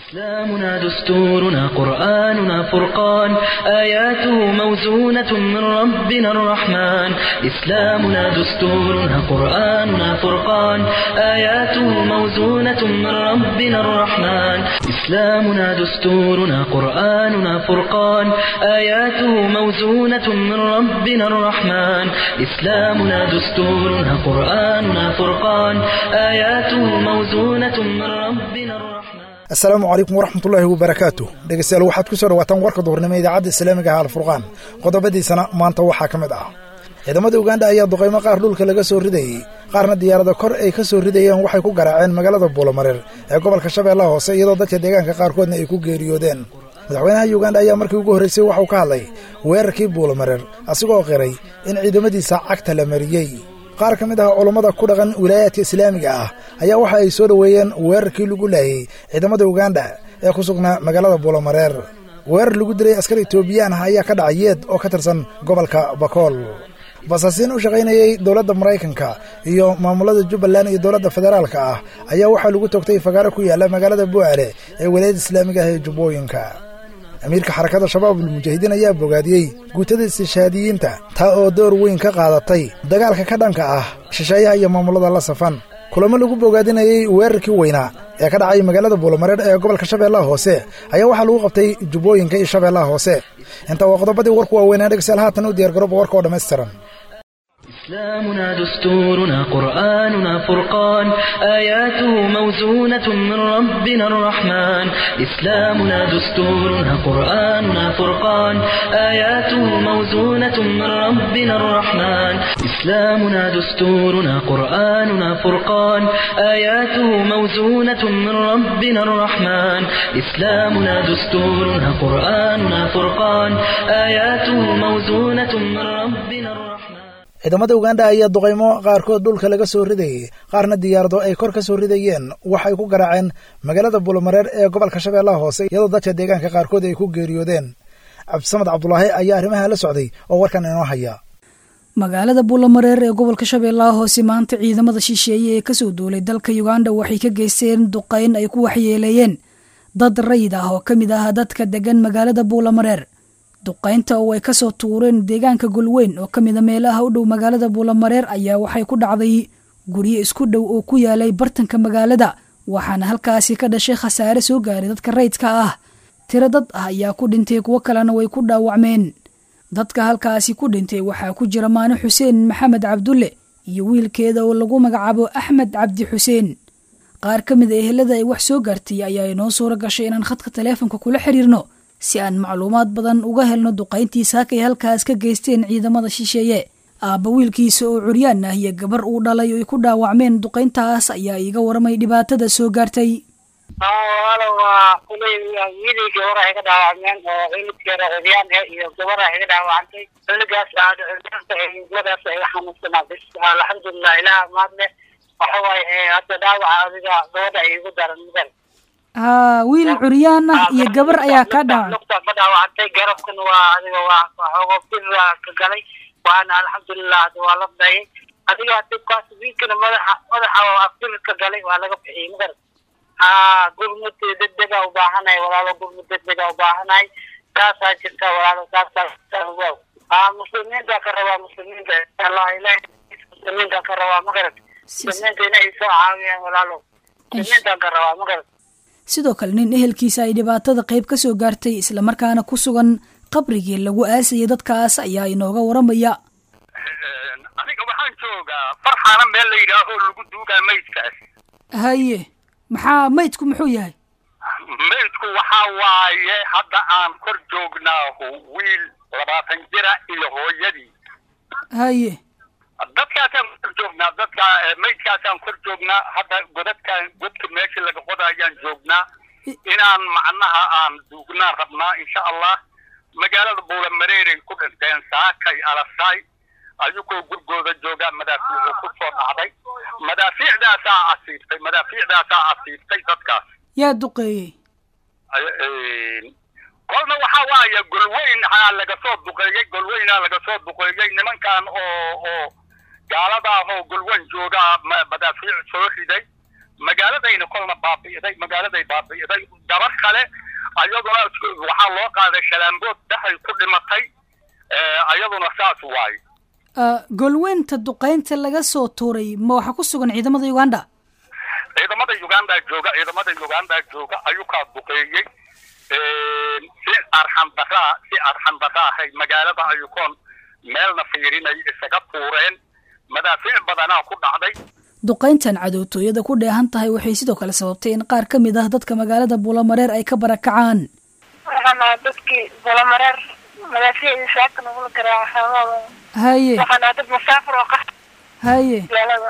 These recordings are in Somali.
إسلامنا دستورنا قرآننا فرقان آياته موزونة من ربنا الرحمن إسلامنا دستورنا قرآننا فرقان آياته موزونة من ربنا الرحمن إسلامنا دستورنا قرآننا فرقان آياته موزونة من ربنا الرحمن إسلامنا دستورنا قرآننا فرقان آياته موزونة من ربنا الرحمن asalaamu calaykum waraxmatullaahi wabarakaatu dhegeystayaal waxaad ku soo dhawaataan warka duhurnimo idaacadda islaamiga ah alfurqaan qodobadiisana maanta waxaa ka mid ah ciidamada uganda ayaa duqaymo qaar dhulka laga soo ridayey qaarna diyaarada kor ay ka soo ridayeen waxay ku garaaceen magaalada buulamareer ee gobolka shabeellaha hoose iyadoo dadka deegaanka qaarkoodna ay ku geeriyoodeen madaxweynaha uganda ayaa markii ugu horraysay waxauu ka hadlay weerarkii buulamareer asigoo qiray in ciidamadiisa cagta la mariyey qaar ka mid ah culummada ku dhaqan wilaayaadka islaamiga ah ayaa waxa ay soo dhoweeyeen weerarkii lagu laayey ciidamada uganda ee ku sugnaa magaalada buulamareer weerar lagu dilay askar etoobiyaan ah ayaa ka dhacay yeed oo ka tirsan gobolka bakool basaasiin u shaqaynayey dowladda maraykanka iyo maamulada jubbaland iyo dowladda federaalka ah ayaa waxaa lagu togtay fagaaro ku yaalla magaalada bu'aale ee wilaayada islaamiga ah ee jubbooyinka amiirka xarakada shabaabul mujaahidiin ayaa bogaadiyey guutada istishhaadiyiinta taa oo door weyn ka qaadatay dagaalka ka dhanka ah shisheeyaha iyo maamulada la safan kulamo lagu bogaadinayey weerarkii weynaa ee ka dhacay magaalada buulamareer ee gobolka shabeellaha hoose ayaa waxaa lagu qabtay jubbooyinka iyo shabeellaha hoose intaa waa qodobadii warku waaweynaa dhegsayaal haatan u diyargarooba warka oo dhammaystiran إسلامنا دستورنا قرآننا فرقان آياته موزونة من ربنا الرحمن إسلامنا دستورنا قرآننا فرقان آياته موزونة من ربنا الرحمن إسلامنا دستورنا قرآننا فرقان آياته موزونة من ربنا الرحمن إسلامنا دستورنا قرآننا فرقان آياته موزونة من ربنا الرحمن ciidamada uganda ayaa duqaymo qaarkood dhulka laga soo ridayey qaarna diyaarado ay kor ka soo ridayeen waxay ku garaaceen magaalada buulamareer ee gobolka shabeellaha hoose iyadoo dadka deegaanka qaarkood ay ku geeriyoodeen cabdisamed cabdulaahi ayaa arrimaha la socday oo warkan inoo haya magaalada buulamareer ee gobolka shabeellaha hoose maanta ciidamada shisheeye ee kasoo duulay dalka uganda waxay ka geysteen duqayn ay ku waxyeeleeyeen dad rayid ah oo ka mid ah dadka degan magaalada buulamareer duqaynta oo ay kasoo tuureen deegaanka golweyn oo ka mida meelaha u dhow magaalada buulamareer ayaa waxay ku dhacday guryo isku dhow oo ku yaalay bartanka magaalada waxaana halkaasi ka dhashay khasaare soo gaaray dadka rayidka ah tiro dad ah ayaa ku dhintay kuwo kalena way ku dhaawacmeen dadka halkaasi ku dhintay waxaa ku jira maano xuseen maxamed cabdulle iyo wiilkeeda oo lagu magacaabo axmed cabdi xuseen qaar ka mid a ehelada ay wax soo gaartay ayaa inoo suura gashay inaan khadka taleefonka kula xiriirno si aan macluumaad badan uga helno duqayntii saakay halkaas ka geysteen ciidamada shisheeye aabba wiilkiisa oo curyaan ah iyo gabar uu dhalay oo ay ku dhaawacmeen duqayntaas ayaa iiga waramay dhibaatada soo gaartay walo waa kuley wiilii gabar ay ka dhaawacmeen oo cilidkeeda curyaan ah iyo gabar ay ka dhaawacantay ciligaas aadmadaas ay xanuunsanaa bis alxamdulilah ilaah maadle waxa waaye hadda dhaawaca adiga gabadha ay igu daran mudan haa wiil curyaan ah iyo gabar ayaa kaa dhaawacan lugta ka dhaawacantay garabkan waa adiga waa waxoogo bir ka galay waana alxamdulilah hadda waa la dayay adiga dibkaas wiilkana madaxa madaxa waa bir ka galay waa laga bixiyey magarat haa gurmud degdega ubaahanay walaalo gurmud degdega ubaahanay taasaa jirta walaalo taasaa waaw haa muslimiinta ka rabaa muslimiinta allah ilahi muslimiinta ka rabaa magarat muslimiinta inay soo caawiyaan walaalo muslimiinta ka rabaa magarat sidoo kale nin ehelkiisa ay dhibaatada qayb ka soo gaartay islamarkaana ku sugan qabrigii lagu aasayay dadkaas ayaa inooga waramaya aniga waxaan joogaa farxaana meel la yidhaaho lagu duugaa maydkaas haye maxaa maydku muxuu yahay maydku waxaa waaye hadda aan kor joognaahu wiil labaatan jira iyo hooyadii haye dadkaasaan kor joognaa dadka maydkaasaan kor joognaa hadda godadkaan godka meesha laga qodayaan joognaa inaan macnaha aan duugnaan rabnaa insha allah magaalada buulamareeray ku dhinteen saakay alasaay ayagoo gurgooda joogaa madaafiicu ku soo dhacday madaafiicdaasaa asiibtay madaafiicdaasaa asiibtay dadkaas yaa duqeeyey kolna waxaa waaye golweyn aa laga soo duqeeyey golweynaa laga soo duqeeyey nimankan oo oo gaaladaahoo golweyn joogaa madaafiic soo riday magaaladayna kolna baabi'iday magaaladay baabi'iday gabar kale ayaduna waxaa loo qaaday shalaambood dhexay ku dhimatay ayaduna saas waaye golweynta duqaynta laga soo tuuray ma waxaa ku sugan ciidamada uganda ciidamada uganda jooga ciidamada uganda jooga ayuu kaa duqeeyey si arxan daraa si arxan dara ahay magaalada ayukoon meelna fiirinay isaga tuureen madaafiic badanaa ku dhacday duqayntan cadowtooyada ku dheehan tahay waxay sidoo kale sababtay in qaar ka mid ah dadka magaalada buulamareer ay ka barakacaan waxaan ahaa dadkii buulamareer madaafiicdii saaka nagula garaaca xaabada haye waxaan ahaa dad musaafir oo qax haye magaalada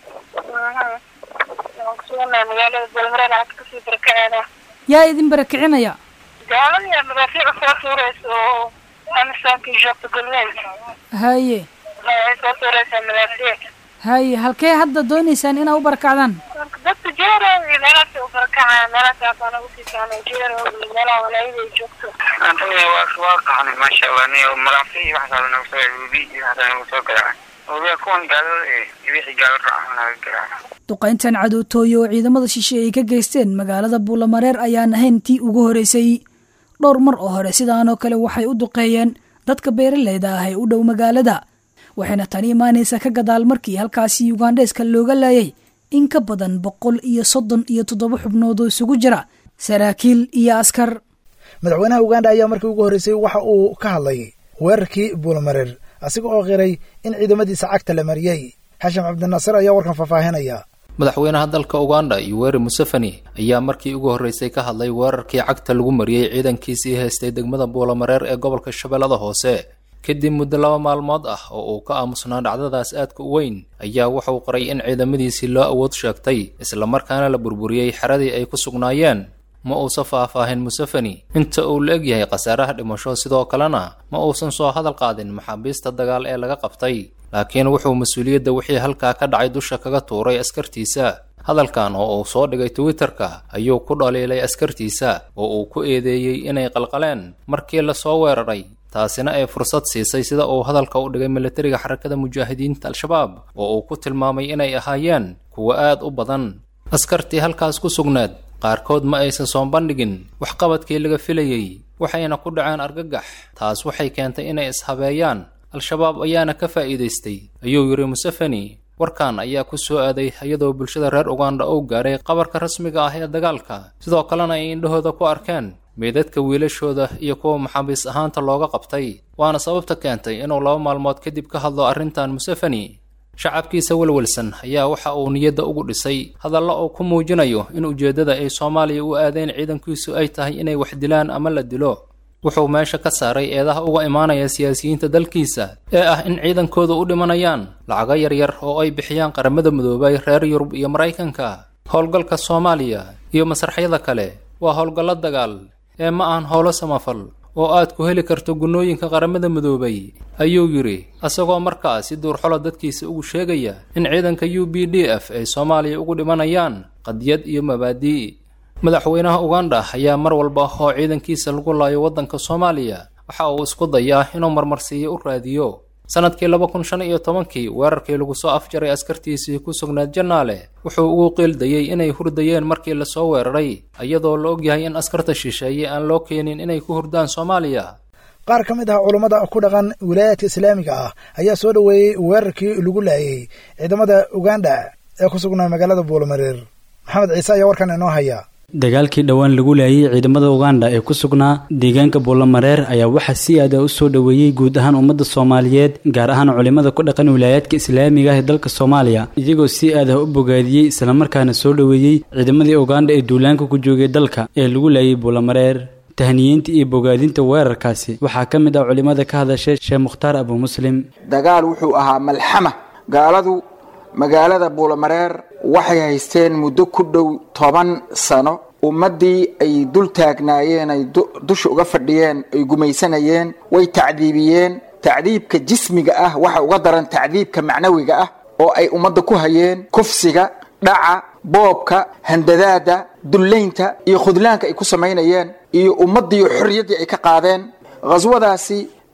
waxaan kusugannahay magaalada buulamareer aad kasii barakaceena yaa idin barakicinaya gaalada madaafiic soo tuuraysa oo amisankii joogta golweyn haye waxay soo tuuraysaa madaafiic haye halkee hadda doonaysaan inaa u barakacdaan marka dadka jeero iyo meelahaas u barakacaya meelahaas aan ugu siisaan jeero iyo meelaha walaayada ay joogto antonia waa waa qaxnay maasha allah ni maraafi waxaas nagu soo rubi iyo waxaas nagu soo garaacay ogaa kuwan gaalada ee wixii gaalo raaca naga garaacay duqayntan cadowtooye oo ciidamada shisheeye ay ka geysteen magaalada buulamareer ayaan ahayn tii ugu horeysay dhowr mar oo hore sidaanoo kale waxay u duqeeyeen dadka beeraleyda ah ee u dhow magaalada waxayna tani imaanaysaa ka gadaal markii halkaasi ugandheeska looga laayay in ka badan boqol iyo soddon iyo toddoba xubnood oo isugu jira saraakiil iyo askar madaxweynaha uganda ayaa markii ugu horreysay waxa uu ka hadlay weerarkii buulamareer asiga oo qiray in ciidamadiisa cagta la mariyey xashim cabdinaasir ayaa warkan faahfaahinaya madaxweynaha dalka uganda yoweri museveni ayaa markii ugu horreysay ka hadlay weerarkii cagta lagu mariyey ciidankiisii haystay degmada buulamareer ee gobolka shabeellada hoose kadib muddo laba maalmood ah oo uu ka aamusnaa dhacdadaas aadka u weyn ayaa wuxuu qoray in ciidamadiisii loo awood sheegtay islamarkaana la burburiyey xeradii ay ku sugnaayeen ma uusan faahfaahin museveni inta uu la egyahay khasaaraha dhimasho sidoo kalena ma uusan soo hadal qaadin maxaabiista dagaal ee laga qabtay laakiin wuxuu mas-uuliyadda wixii halkaa ka dhacay dusha kaga tuuray askartiisa hadalkan oo uu soo dhigay twitterka ayuu ku dhaliilay askartiisa oo uu ku eedeeyey inay qalqaleen markii lasoo weeraray taasina ay fursad siisay sida uu hadalka u dhigay militariga xarakada mujaahidiinta al-shabaab oo uu ku tilmaamay inay ahaayeen kuwo aad u badan askartii halkaas ku sugnaad qaarkood ma aysan soo bandhigin waxqabadkii laga filayey waxayna ku dhaceen argagax taas waxay keentay inay ishabeeyaan al-shabaab ayaana ka faa'iidaystay ayuu yidhi museveni warkan ayaa ku soo aaday iyadoo bulshada reer uganda uu gaaray qabarka rasmiga ah ee dagaalka sidoo kalena ay indhahooda ku arkeen meydadka wiilashooda iyo kuwa maxaabiis ahaanta looga qabtay waana sababta keentay inuu laba maalmood kadib ka hadlo arrintan museveni shacabkiisa welwelsan ayaa waxa uu niyadda ugu dhisay hadalla uu ku muujinayo in ujeeddada ay soomaaliya u aadeen ciidankiisu ay tahay inay wax dilaan ama la dilo wuxuu meesha ka saaray eedaha uga imaanaya siyaasiyiinta dalkiisa ee ah in ciidankooda u dhimanayaan lacago yaryar oo ay bixiyaan qaramada midoobay reer yurub iyo maraykanka howlgalka soomaaliya iyo masraxyada kale waa howlgallo dagaal ee ma ahan howlo samafal oo aad ku heli karto gunnooyinka qaramada midoobay ayuu yidhi isagoo markaas si duurxolo dadkiisa ugu sheegaya in ciidanka u b d f ay soomaaliya ugu dhimanayaan qadiyad iyo mabaadii madaxweynaha uganda ayaa mar walba oo ciidankiisa lagu laayo waddanka soomaaliya waxa uu isku dayaa inuu marmarsiiyo u raadiyo sanadkii laba kun shan iyo tobankii weerarkii lagu soo afjaray askartiisii ku sugnaad jannaale wuxuu ugu qiildayey inay hurdayeen markii lasoo weeraray iyadoo la ogyahay in askarta shisheeye aan loo keenin inay ku hurdaan soomaaliya qaar ka mid ah culummada ku dhaqan wilaayaadka islaamiga ah ayaa soo dhoweeyey weerarkii lagu laayay ciidamada uganda ee ku sugnaa magaalada buulamareer maxamed ciise ayaa warkan inoo haya dagaalkii dhowaan lagu laayay ciidamada uganda ee ku sugnaa deegaanka buulamareer ayaa waxaa si aada u soo dhoweeyey guud ahaan ummadda soomaaliyeed gaar ahaan culimada ku dhaqan wilaayaadka islaamiga ah ee dalka soomaaliya iyagoo si aad ah u bogaadiyey islamarkaana soo dhoweeyey ciidamadii uganda ee duulaanka ku joogay dalka ee lagu laayay buulamareer tahniyeynta iyo bogaadinta weerarkaasi waxaa ka mid ah culimada ka hadashay sheekh mukhtaar abu muslim dagaal wuxuu ahaa malxama gaaladu magaalada buulamareer waxay haysteen muddo ku dhow toban sano ummaddii ay dul taagnaayeen ay dusha uga fadhiyeen ay gumaysanayeen way tacdiibiyeen tacdiibka jismiga ah waxa uga daran tacdiibka macnawiga ah oo ay ummadda ku hayeen kufsiga dhaca boobka handadaada dullaynta iyo khudlaanka ay ku samaynayeen iyo ummaddiiyo xorriyaddii ay ka qaadeen khaswadaasi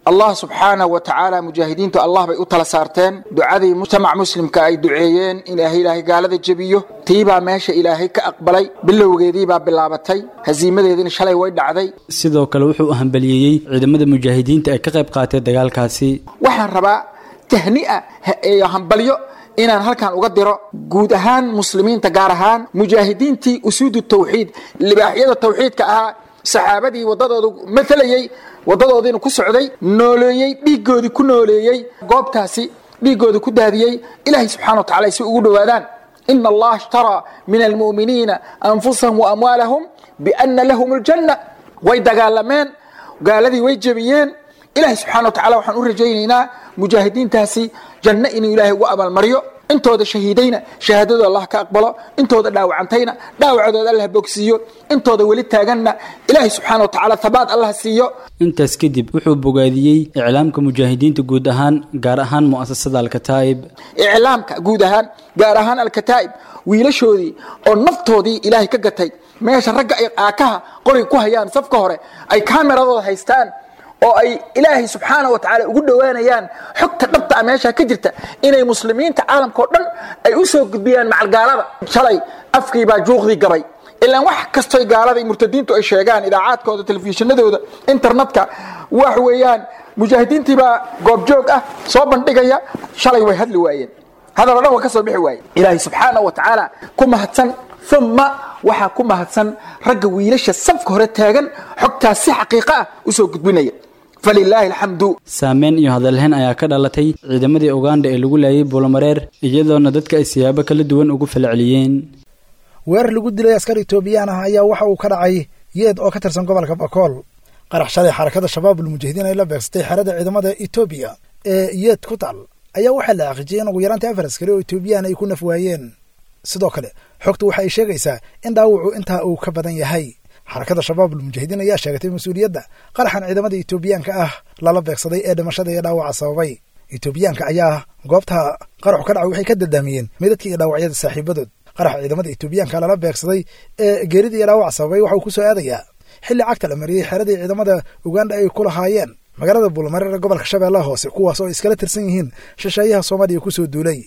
allah subxaanahu wa tacaala mujaahidiintu allah bay u tala saarteen ducadii mujtamac muslimka ay duceeyeen in ilaahay ilaahay gaalada jebiyo tiibaa meesha ilaahay ka aqbalay bilowgeediibaa bilaabatay hasiimadeediina shalay way dhacday sidoo kale wuxuu hambaliyeeyey ciidamada mujaahidiinta ee ka qayb qaatay dagaalkaasi waxaan rabaa tahni'a iyo hambalyo inaan halkan uga diro guud ahaan muslimiinta gaar ahaan mujaahidiintii usuudu tawxiid libaaxyada tawxiidka ahaa saxaabadii wadadooda maalayey wadadoodiina ku socday nooleeyey dhiiggoodii ku nooleeyey goobtaasi dhiiggoodii ku daadiyey ilaahay subxana wa tacala si ugu dhowaadaan ina allaha ishtaraa min almu'miniina anfusahum wa amwaalahum biana lahum aljanna way dagaalameen gaaladii way jebiyeen ilaahay subxana wa tacala waxaan u rajaynaynaa mujaahidiintaasi janno inuu ilaahay ugu abaalmaryo intooda shahiidayna shahaadadooda allah ka aqbalo intooda dhaawacantayna dhaawacdooda allah bogsiiyo intooda weli taaganna ilaahay subxaana wa tacaala habaad allah siiyo intaas kadib wuxuu bogaadiyey iclaamka mujaahidiinta guud ahaan gaar ahaan mu'asasada alkataa'ib iclaamka guud ahaan gaar ahaan alkataa'ib wiilashoodii oo naftoodii ilaahay ka gatay meesha ragga ay aakaha qoriga ku hayaan safka hore ay kaameradooda haystaan oo ay ilaahay subxaana wa tacaala ugu dhowaanayaan xogta dhabta a meesha ka jirta inay muslimiinta caalamka oo dhan ay u soo gudbiyaan macalgaalada shalay afkiibaa juuqdii gabay ilaan wax kastoy gaalada iyo murtadiintu ay sheegaan idaacaadkooda telefishinadooda internetka wax weeyaan mujaahidiintiibaa goobjoog ah soo bandhigaya shalay way hadli waayeen hadal o dhan wa ka soo bixi waaye ilaahay subxaana wa tacaala ku mahadsan uma waxaa ku mahadsan ragga wiilasha safka hore taagan xogtaas si xaqiiqa ah usoo gudbinaya falilaahi alxamdu saameyn iyo hadalhayn ayaa ka dhalatay ciidamadii uganda ee lagu laayay buulamareer iyadoona dadka ay siyaabo kala duwan ugu falceliyeen weerar lagu dilay askar etoobiyaan ah ayaa waxa uu ka dhacay yeed oo ka tirsan gobolka bakool qarax shalay xarakada shabaabul mujaahidiin ay la beegsatay xerada ciidamada etoobiya ee yeed ku taal ayaa waxaa la xaqiijiyay in ugu yaraantii afar askari oo etoobiyaan ay ku naf waayeen sidoo kale xogtu waxa ay sheegaysaa in dhaawacu intaa uu ka badan yahay xarakada shabaabul mujaahidiin ayaa sheegatay mas-uuliyadda qaraxan ciidamada etoobiyaanka ah lala beegsaday ee dhimashada iyo dhaawaca sababay etoobiyaanka ayaa goobta qaraxu ka dhacay waxay ka dadaamiyeen midadka iyo dhaawacyada saaxiibadood qaraxa ciidamada etoobiyaanka lala beegsaday ee geerida iyo dhaawaca sababay waxa uu ku soo aadayaa xilli cagta la mariyey xeradii ciidamada uganda ay ku lahaayeen magaalada buulmareer ee gobolka shabeellaha hoose kuwaas oo iskala tirsan yihiin shisheeyaha soomaaliya kusoo duulay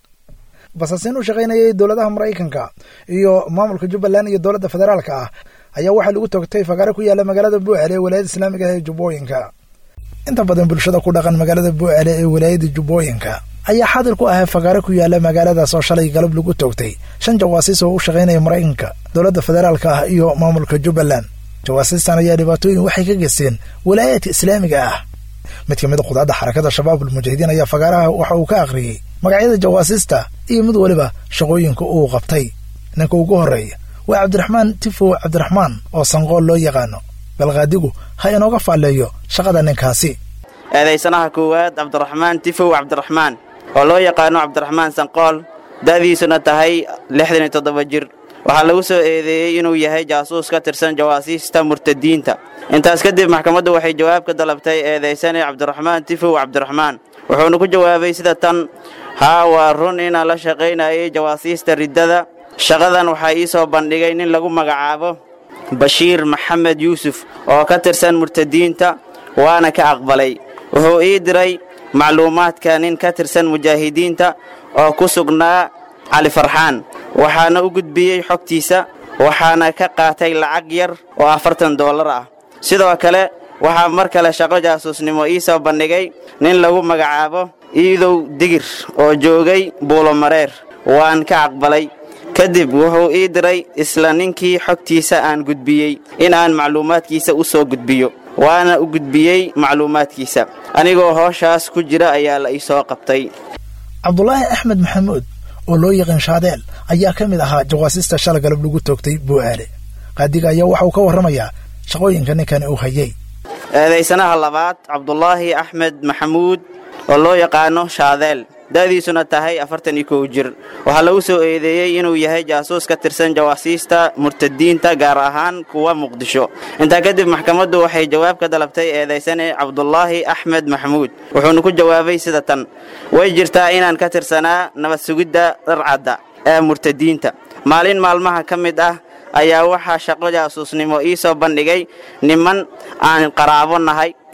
basaasiin u shaqaynayay dowladaha maraykanka iyo maamulka jubbaland iyo dowladda federaalka ah ayaa waxaa lagu togtay fagaare ku yaalla magaalada buucele ee walaayada islaamiga ah ee jubbooyinka inta badan bulshada ku dhaqan magaalada buucele ee walaayada jubbooyinka ayaa xaadir ku ahaa fagaare ku yaalla magaaladaas oo shalay galab lagu toogtay shan jawaasiis oo u shaqaynaya maraykanka dowladda federaalka ah iyo maamulka jubbaland jawaasiistan ayaa dhibaatooyin waxay ka geysteen walaayaadka islaamiga ah mid ka mid a qudaadda xarakada shabaabul mujaahidiin ayaa fagaaraha waxa uu ka akhriyey magacyada jawaasiista iyo mid weliba shaqooyinka uu qabtay ninka ugu horreeya waa cabdiraxmaan tifow cabdiraxmaan oo sanqool loo yaqaano balqaadigu ha inooga faalleeyo shaqada ninkaasi eedaysanaha koowaad cabdiraxmaan tifow cabdiraxmaan oo loo yaqaano cabdiraxmaan sanqool da'diisuna tahay lixdan iyo toddoba jir waxaa lagu soo eedeeyey inuu yahay jaasuus ka tirsan jawaasiista murtadiinta intaas kadib maxkamaddu waxay jawaab ka dalabtay eedaysane cabdiraxmaan tifow cabdiraxmaan wuxuuna ku jawaabay sida tan haa waa run inaan la shaqaynayay jawaasiista riddada shaqadan waxaa ii soo bandhigay nin lagu magacaabo bashiir maxamed yuusuf oo ka tirsan murtadiinta waana ka aqbalay wuxuu ii diray macluumaadka nin ka tirsan mujaahidiinta oo ku sugnaa cali farxaan waxaana u gudbiyey xogtiisa waxaana ka qaatay lacag yar oo afartan doolar ah sidoo kale waxaa mar kale shaqo jaasuusnimo ii soo bandhigay nin lagu magacaabo iidow digir oo joogay buulomareer waan ka aqbalay kadib wuxuu ii diray isla ninkii xogtiisa aan gudbiyey in aan macluumaadkiisa u soo gudbiyo waana u gudbiyey macluumaadkiisa anigoo hooshaas ku jira ayaa la ii soo qabtay cabdulaahi axmed maxamuud oo loo yaqaan shaadeel ayaa ka mid ahaa jawaasiista shala galab lagu toogtay buu'aale qaadiga ayaa waxa uu ka warramayaa shaqooyinka ninkani uu hayay eedaysanaha labaad cabdulaahi axmed maxamuud oo loo yaqaano shaadeel da'diisuna tahay afartan iyo kow jir waxaa lagu soo eedeeyey inuu yahay jaasuus ka tirsan jawaasiista murtadiinta gaar ahaan kuwa muqdisho intaa kadib maxkamaddu waxay jawaab ka dalabtay eedaysane cabdulaahi axmed maxamuud wuxuuna ku jawaabay sida tan way jirtaa inaan ka tirsanaa nabad sugidda dharcadda ee murtadiinta maalin maalmaha ka mid ah ayaa waxaa shaqo jaasuusnimo ii soo bandhigay niman aan qaraabo nahay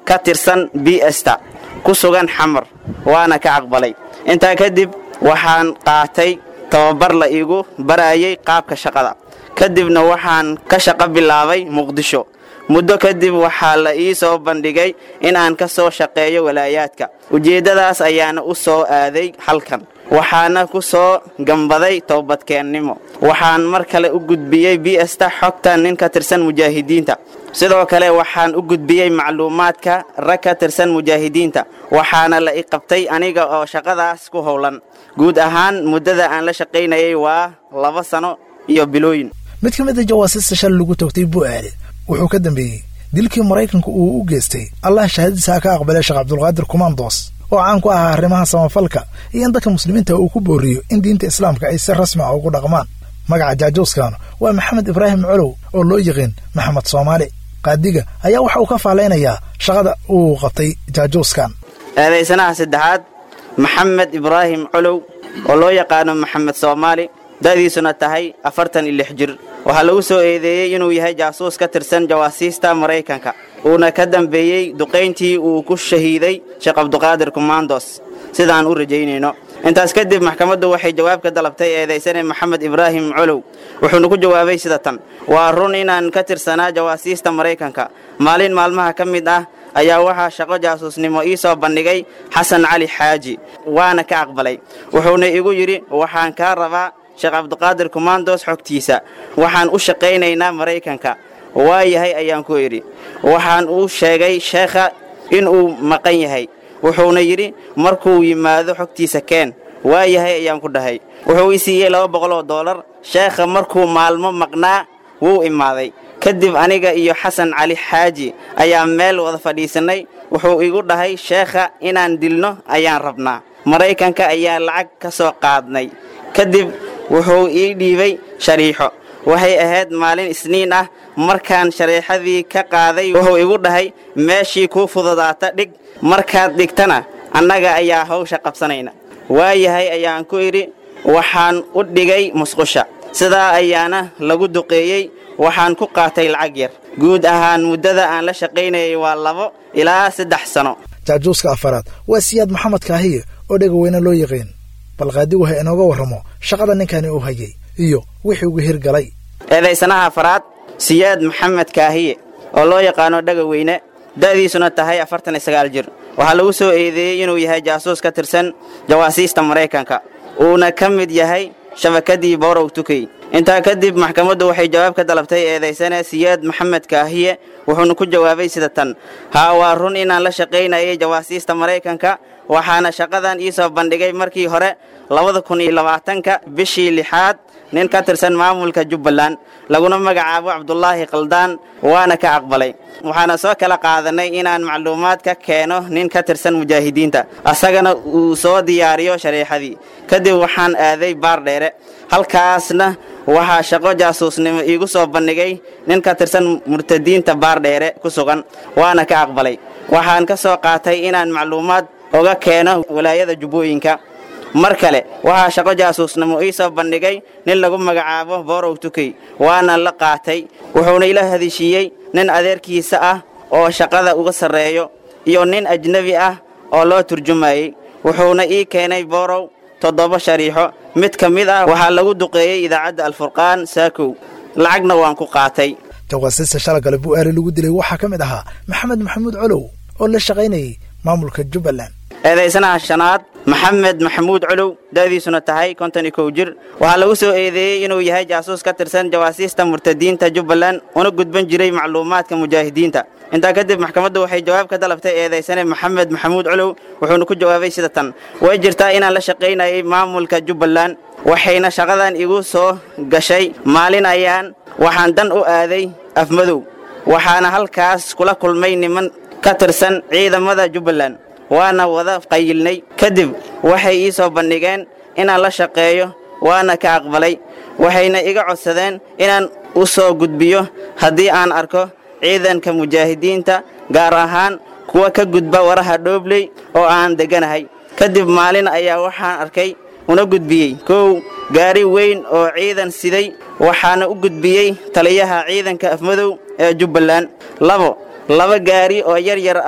ka tirsan bsta ku sugan xamar waana ka aqbalay intaa kadib waxaan qaatay tababar la iigu barayay qaabka shaqada kadibna waxaan ka shaqo bilaabay muqdisho muddo kadib waxaa la ii soo bandhigay in aan ka soo shaqeeyo walaayaadka ujeeddadaas ayaana u soo aaday halkan waxaana ku soo gambaday toobadkeennimo waxaan mar kale u gudbiyey bsta xogta nin ka tirsan mujaahidiinta sidoo kale waxaan u gudbiyey macluumaadka rag ka tirsan mujaahidiinta waxaana la i qabtay aniga oo shaqadaas ku howlan guud ahaan muddada aan la shaqaynayay waa laba sano iyo bilooyin mid ka mid a jawaasiista shal lagu toogtay bu'aale wuxuu ka dambeeyey dilkii maraykanku uu u geystay allah shahaadadiisa ka aqbalay sheekh cabdulqaadir kumandos oo caan ku ahaa arrimaha samafalka iyo in dadka muslimiinta uu ku booriyo in diinta islaamka ay si rasmi ah ugu dhaqmaan magaca jaajuuskan waa maxamed ibraahim colow oo loo yiqiin maxamed soomaali qaadiga ayaa waxa uu ka faalaynayaa shaqada uu qabtay jaajuuskan eedaysanaha saddexaad maxamed ibraahim colow oo loo yaqaano maxamed soomaali da'diisuna tahay afartan iyo lix jir waxaa lagu soo eedeeyey inuu yahay jaasuus ka tirsan jawaasiista maraykanka uuna ka dambeeyey duqayntii uu ku shahiiday sheekh cabduqaadir kumandos sidaan u rajaynayno intaas kadib maxkamaddu waxay jawaab ka dalabtay eedaysane maxamed ibraahim colow wuxuuna ku jawaabay sida tan waa run inaan ka tirsanaa jawaasiista maraykanka maalin maalmaha ka mid ah ayaa waxaa shaqo jaasuusnimo ii soo bandhigay xasan cali xaaji waana ka aqbalay wuxuuna igu yidhi waxaan kaa rabaa sheekh cabdiqaadir kumandos xogtiisa waxaan u shaqaynaynaa maraykanka waa yahay ayaan ku idhi waxaan u sheegay sheekha inuu maqan yahay wuxuuna yidhi markuu yimaado xogtiisa keen waa yahay ayaan ku dhahay wuxuu i siiyey laba boqol oo doolar sheekha markuu maalmo maqnaa wuu imaaday kadib aniga iyo xasan cali xaaji ayaa meel wada fadhiisannay wuxuu igu dhahay sheekha inaan dilno ayaan rabnaa maraykanka ayaa lacag ka soo qaadnay kadib wuxuu ii dhiibay shariixo waxay ahayd maalin isniin ah markaan shareexadii ka qaaday wuxuu igu dhahay meeshii kuu fududaata dhig markaad dhigtana annaga ayaa hawsha qabsanayna waayahay ayaan ku idhi waxaan u dhigay musqusha sidaa ayaana lagu duqeeyey waxaan ku qaatay lacag yar guud ahaan muddada aan la shaqaynayay waa labo ilaa saddex sano jaajuuska afaraad waa siyaad maxamed kaahiye oo dhegaweyne loo yiqiin bal qaadigu ha inooga warramo shaqada ninkani uu hayay iyo wixii ugu hirgalay eedaysanaha afaraad siyaad maxamed kaahiye oo loo yaqaano dhegaweyne da'diisuna tahay afartan iyo sagaal jir waxaa lagu soo eedeeyey inuu yahay jaasuus ka tirsan jawaasiista maraykanka uuna ka mid yahay shabakadii borow tukey intaa kadib maxkamaddu waxay jawaab ka dalabtay eedaysane siyaad maxamed kaahiye wuxuuna ku jawaabay sida tan haa waa run inaan la shaqaynayay jawaasiista maraykanka waxaana shaqadan ii soo bandhigay markii hore labada kun iyo labaatanka bishii lixaad nin ka tirsan maamulka jubbaland laguna magacaabo cabdulaahi khaldaan waana ka aqbalay waxaana soo kala qaadanay inaan macluumaad ka keeno nin ka tirsan mujaahidiinta asagana uu soo diyaariyo shareexadii kadib waxaan aaday baar dheere halkaasna waxaa shaqo jaasuusnimo iigu soo bandhigay nin ka tirsan murtadiinta baar dheere ku sugan waana ka aqbalay waxaan ka soo qaatay inaan macluumaad oga keeno walaayada jubbooyinka mar kale waxaa shaqo jaasuusnimo ii soo bandhigay nin lagu magacaabo borow tukey waana la qaatay wuxuuna ila hadishiiyey nin adeerkiisa ah oo shaqada uga sarreeyo iyo nin ajnebi ah oo loo turjumayey wuxuuna ii keenay borow toddoba shariixo mid ka mid ah waxaa lagu duqeeyey idaacadda alfurqaan saakow lacagna waan ku qaatay jawaasiista shalagale bu'aale lagu dilay waxaa ka mid ahaa maxamed maxamuud colow oo la shaqaynayay maamulka jubbaland eedaysanaha shanaad maxamed maxamuud colow da'diisuna tahay konton iyo kow jir waxaa lagu soo eedeeyey inuu yahay jaasuus ka tirsan jawaasiista murtadiinta jubbaland una gudban jiray macluumaadka mujaahidiinta intaa kadib maxkamaddu waxay jawaab ka dalabtay eedaysane maxamed maxamuud colow wuxuuna ku jawaabay sida tan way jirtaa inaan la shaqaynayay maamulka jubbaland waxayna shaqadan igu soo gashay maalin ayaan waxaan dan u aaday afmadow waxaana halkaas kula kulmay niman ka tirsan ciidamada jubbaland waana wada qayilnay kadib waxay ii soo bandhigeen inaan la shaqeeyo waana ka aqbalay waxayna iga codsadeen inaan u soo gudbiyo haddii aan arko ciidanka mujaahidiinta gaar ahaan kuwa ka gudba waraha dhoobley oo aan degganahay kadib maalin ayaa waxaan arkay una gudbiyey kow gaari weyn oo ciidan siday waxaana u gudbiyey taliyaha ciidanka afmadow ee jubbaland labo laba gaari oo yar yar ah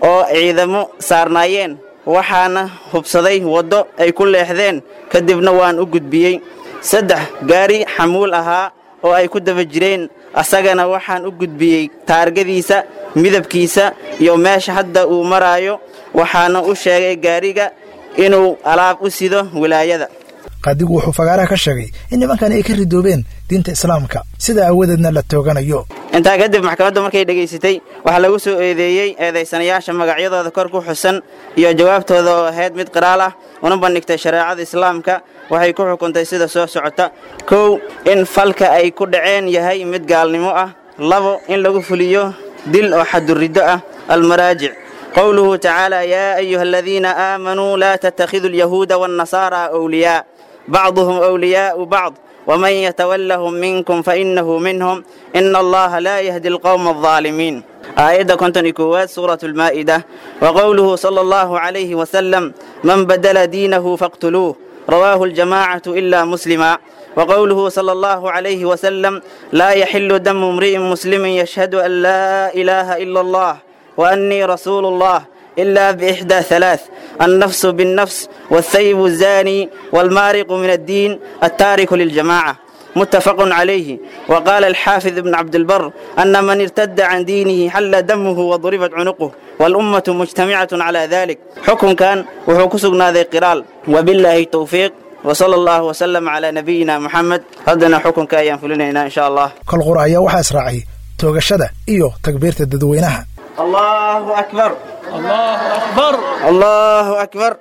oo ciidamo saarnaayeen waxaana hubsaday waddo ay ku leexdeen kadibna waan u gudbiyey saddex gaari xamuul ahaa oo ay ku daba jireen asagana waxaan u gudbiyey taargadiisa midabkiisa iyo meesha hadda uu maraayo waxaana u sheegay gaariga inuu alaab u sido wilaayada qaadigu wuxuu fagaaraha ka sheegay in nimankan ay ka ridoobeen diinta islaamka sida aawadeedna la tooganayo intaa kadib maxkamaddu markay dhegaysatay waxaa lagu soo eedeeyey eedaysanayaasha magacyadooda kor ku xusan iyo jawaabtooda oo ahayd mid qiraal ah una bandhigtay shareecada islaamka waxay ku xukuntay sida soo socota kow in falka ay ku dhaceen yahay mid gaalnimo ah labo in lagu fuliyo dil oo xaduriddo ah almaraajic qowluhu tacaala yaa ayuha aladiina aamanuu laa tattakhiduu alyahuuda waannasaaraa awliyaa bacduhum awliyaa'u bacd ومن يتولهم منكم فإنه منهم إن الله لا يهدي القوم الظالمين آية كنتن إكوات سورة المائدة وقوله صلى الله عليه وسلم من بدل دينه فاقتلوه رواه الجماعة إلا مسلما وقوله صلى الله عليه وسلم لا يحل دم امرئ مسلم يشهد أن لا إله إلا الله وأني رسول الله إلا بإحدى ثلاث النفس بالنفس والثيب الزاني والمارق من الدين التارك للجماعة متفق عليه وقال الحافظ ابن عبد البر أن من ارتد عن دينه حل دمه وضربت عنقه والأمة مجتمعة على ذلك حكم كان وحكسنا ذي قرال وبالله التوفيق وصلى الله وسلم على نبينا محمد هذا حكم كأيام فلنا إن شاء الله kol qura ayaa waxaa israacay toogashada iyo takbiirta dadweynaha الله أكبر الله أكبر الله أكبر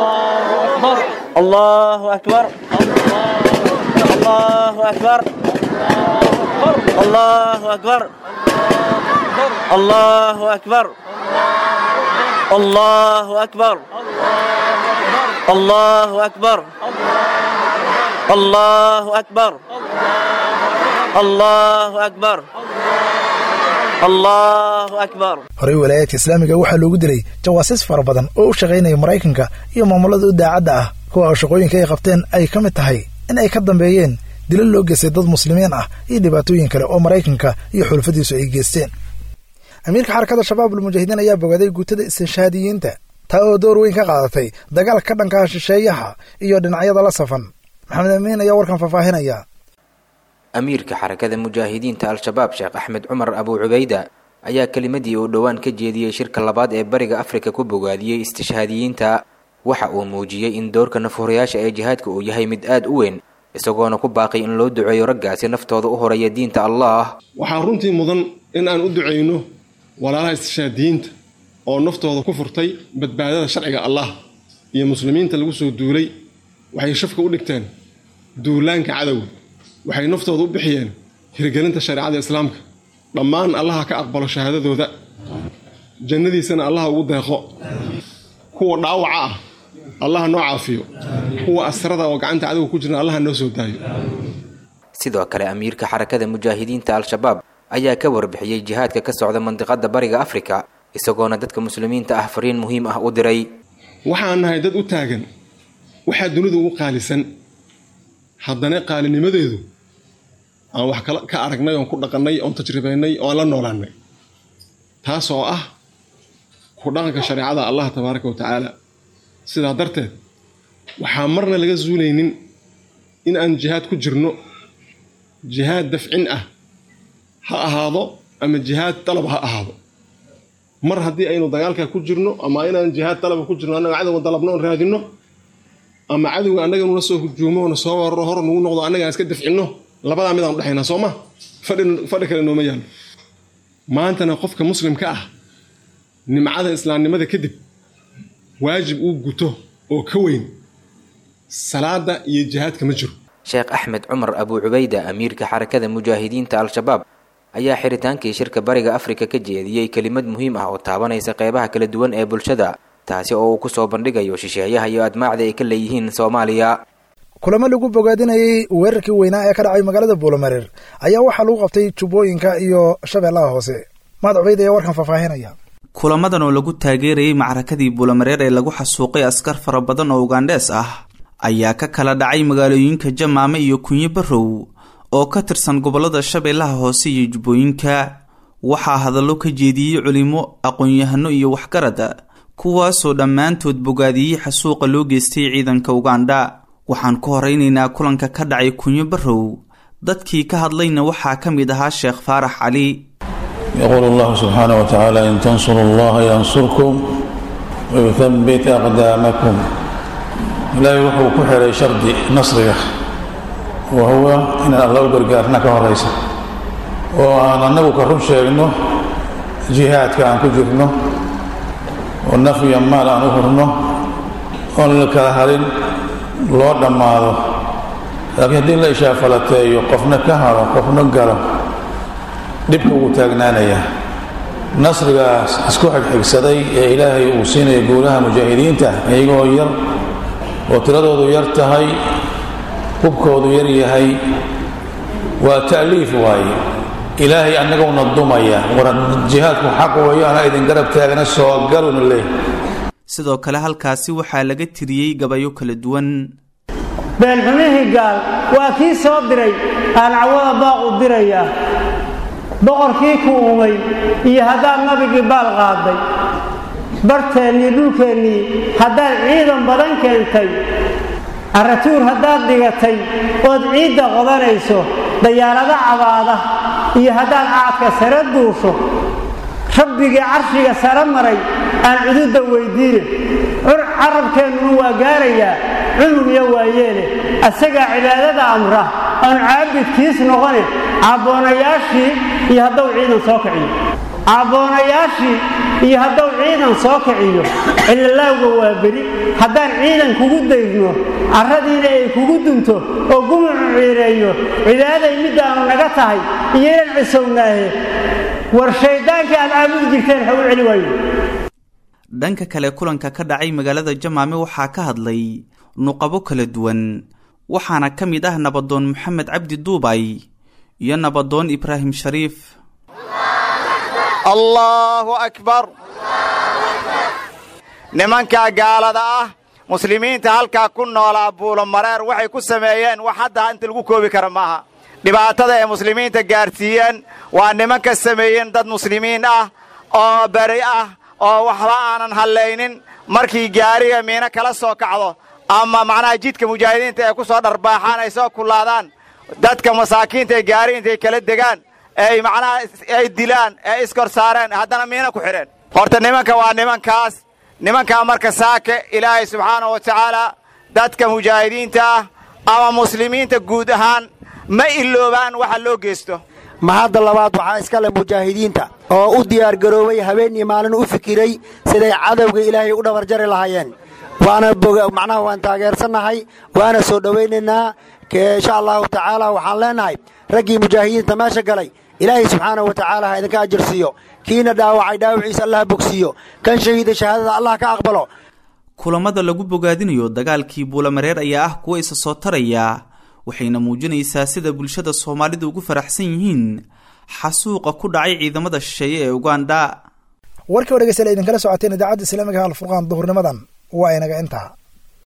الله أكبر الله أكبر الله أكبر الله أكبر الله أكبر الله أكبر الله أكبر الله أكبر الله أكبر horey walaayaadka islaamiga waxaa loogu dilay jawaasiis fara badan oo u shaqaynaya maraykanka iyo maamulada u daacadda ah kuwa oo shaqooyinka ay qabteen ay ka mid tahay in ay ka dambeeyeen dilo loo geystay dad muslimiin ah iyo dhibaatooyin kale oo maraykanka iyo xulfadiisu ay geysteen amiirka xarakada shabaab ulmujaahidiin ayaa bogaaday guutada istinshaadiyiinta taa oo door weyn ka qaadatay dagaalka ka dhankaha shisheeyaha iyo dhinacyada la safan maxamed amiin ayaa warkan faahfaahinaya amiirka xarakada mujaahidiinta al-shabaab sheekh axmed cumar abuu cubayda ayaa kelimadii uu dhowaan ka jeediyey shirka labaad ee bariga afrika ku bogaadiyey istishhaadiyiinta waxa uu muujiyey in doorka nafhurayaasha ee jihaadka uu yahay mid aad u weyn isagoona ku baaqay in loo duceeyo raggaasi naftooda u horaya diinta allah waxaa runtii mudan in aan u ducayno walaalaha istishhaadiyiinta oo naftooda ku furtay badbaadada sharciga allah iyo muslimiinta lagu soo duulay waxay shafka u dhigteen duulaanka cadowga waxay naftooda u bixiyeen hirgelinta shareecada islaamka dhammaan allaha ka aqbalo shahaadadooda jannadiisana allaha ugu deeqo kuwa dhaawaca ah allaha noo caafiyo kuwa asrada oo gacanta cadowga ku jirna allaha noo soo daayo sidoo kale amiirka xarakada mujaahidiinta al-shabaab ayaa ka warbixiyey jihaadka ka socda mandiqada bariga afrika isagoona dadka muslimiinta ah fariin muhiim ah u diray waxaan nahay dad u taagan waxaa dunida ugu qaalisan haddana qaalinimadeedu aan wax ka aragnay oon ku dhaqannay oon tajribaynay oo aan la noolaannay taas oo ah ku dhaqanka shareecada allah tabaaraka wa tacaala sidaa darteed waxaa marna laga suulaynin in aan jihaad ku jirno jihaad dafcin ah ha ahaado ama jihaad dalab ha ahaado mar haddii aynu dagaalkaa ku jirno ama inaan jihaad dalaba ku jirno annaga cadowga dalabno oon raadinno ama cadowga annaga nula soo hujuumo oona soo wararo hor nugu noqdo annaga aan iska dafcinno labadaa midaan udhexaynaa soo ma fadhi kale nooma yaallo maantana qofka muslimka ah nimcada islaamnimada kadib waajib uu guto oo ka weyn salaada iyo jihaadka ma jiro sheekh axmed cumar abuu cubayda amiirka xarakada mujaahidiinta al-shabaab ayaa xiritaankii shirka bariga afrika ka jeediyey kelimad muhiim ah oo taabanaysa qeybaha kala duwan ee bulshada taasi oo uu ku soo bandhigayo shisheeyaha iyo admaacda ay ka leeyihiin soomaaliya kulamo lagu bogaadinayey weerarkii weynaa ee ka dhacay magaalada buulamareer ayaa waxaa lagu qabtay jubbooyinka iyo shabeellaha hoose mahad cubayd ayaa warkan faahfaahinaya kulamadan oo lagu taageerayey macrakadii buulamareer ee lagu xasuuqay askar fara badan oo ugandhees ah ayaa ka kala dhacay magaalooyinka jamaame iyo kunyo barrow oo ka tirsan gobollada shabeellaha hoose iyo jubbooyinka waxaa hadallo ka jeediyey culimo aqoon-yahano iyo waxgarada kuwaasoo dhammaantood bogaadiyey xasuuqa loo geystay ciidanka ugandha waxaan ku horeynaynaa kulanka ka dhacay kunyo barrow dadkii ka hadlayna waxaa ka mid ahaa sheekh faarax cali يقول الله سبحانه وتعالى إن تنصروا الله ينصركم ويثبت أقدامكم إلهي وحو كحر شرد نصرك وهو إن الله قرقارنا كهريسة وأنا نبو كرم شيئنه جهاد كان كجرنه والنفي مال أن أخرنه والكهرين لو دماده لكن هدين لا إشاء فلتي قفنا كهر قفنا قرم dhibka ugu taagnaanaya nasrigaas isku xigxigsaday ee ilaahay uu siinaya guulaha mujaahidiinta iyagoo yar oo tiradoodu yar tahay hubkoodu yar yahay waa ta'liif waaye ilaahay annaguna dumaya war jihaadku xaq weeyo ana idin garab taagna soo galuna leh sidoo kale halkaasi waxaa laga tiriyey gabayo kala duwan beenxumihii gaal waa kii soo diray aan cawada baaqu diraya boqorkii ku uumay iyo haddaad nabigii baal qaaday barteennii dhulkeennii haddaad ciidan badan keentay carratuur haddaad dhigatay ood ciidda qodanayso dayaarado cabaada iyo haddaad caadka sare duusho rabbigii carshiga sare maray aan cududda weyddiine carabkeennuna waa gaarayaa cunug iyo waayeene asagaa cibaadada amra aanu caabidkiis noqone cabboonayaashii iyo hadduu ciidan soo kiciyo cabboonayaashii iyo hadduu ciidan soo kiciyo cilalaawga waa beri haddaan ciidan kugu daydno carradiina ay kugu dunto oo gumucu ciireeyo cibaaday middaanu naga tahay iyo inaan cisownaahe war shayddaankii aad caabudi jirteen ha u celi waayo dhanka kale kulanka ka dhacay magaalada jamaame waxaa ka hadlay nuqabo kala duwan waxaana ka mid ah nabadoon maxamed cabdi duubay iyo nabadoon ibraahim shariif allaahu akbar nimankaa gaalada ah muslimiinta halkaa ku noolaa buulomareer waxay ku sameeyeen wax hadda inta lagu koobi kara maaha dhibaatada ay muslimiinta gaadhsiiyeen waa nimanka sameeyeen dad muslimiin ah oo beri ah oo waxba aanan hallaynin markii gaariga miino kala soo kacdo ama macnaha jidka mujaahidiinta ay ku soo dharbaaxaan ay soo kullaadaan dadka masaakiinta ee gaari intay kala degaan ay macnaha ay dilaan ee iskor saareen haddana miino ku xidheen horta nimanka waa nimankaas nimankaa marka saake ilaahay subxaanahu wa tacaala dadka mujaahidiinta ah ama muslimiinta guud ahaan ma iloobaan waxa loo geysto mahadda labaad waxaa iska leh mujaahidiinta oo u diyaargaroobay habeen iyo maalin u fikiray siday cadowga ilaahay u dhabarjari lahaayeen waana macnaha waan taageersannahay waana soo dhowaynaynaa insha allahu tacaala waxaan leenahay raggii mujaahidiinta meesha galay ilaahay subxaanahu wa tacaala ha idinka ajirsiiyo kiina dhaawacay dhaawaciisa allah bogsiiyo kan shahiida shahaadada allah ka aqbalo kulamada lagu bogaadinayo dagaalkii buulamareer ayaa ah kuwa isa soo taraya waxayna muujinaysaa sida bulshada soomaalidu ugu faraxsan yihiin xasuuqa ku dhacay ciidamada shisheeye ee ugandha warkii o dhegeystayaal idinkala socoteen idaacadda islaamiga alfurqaan duhurnimadan waa inaga intaa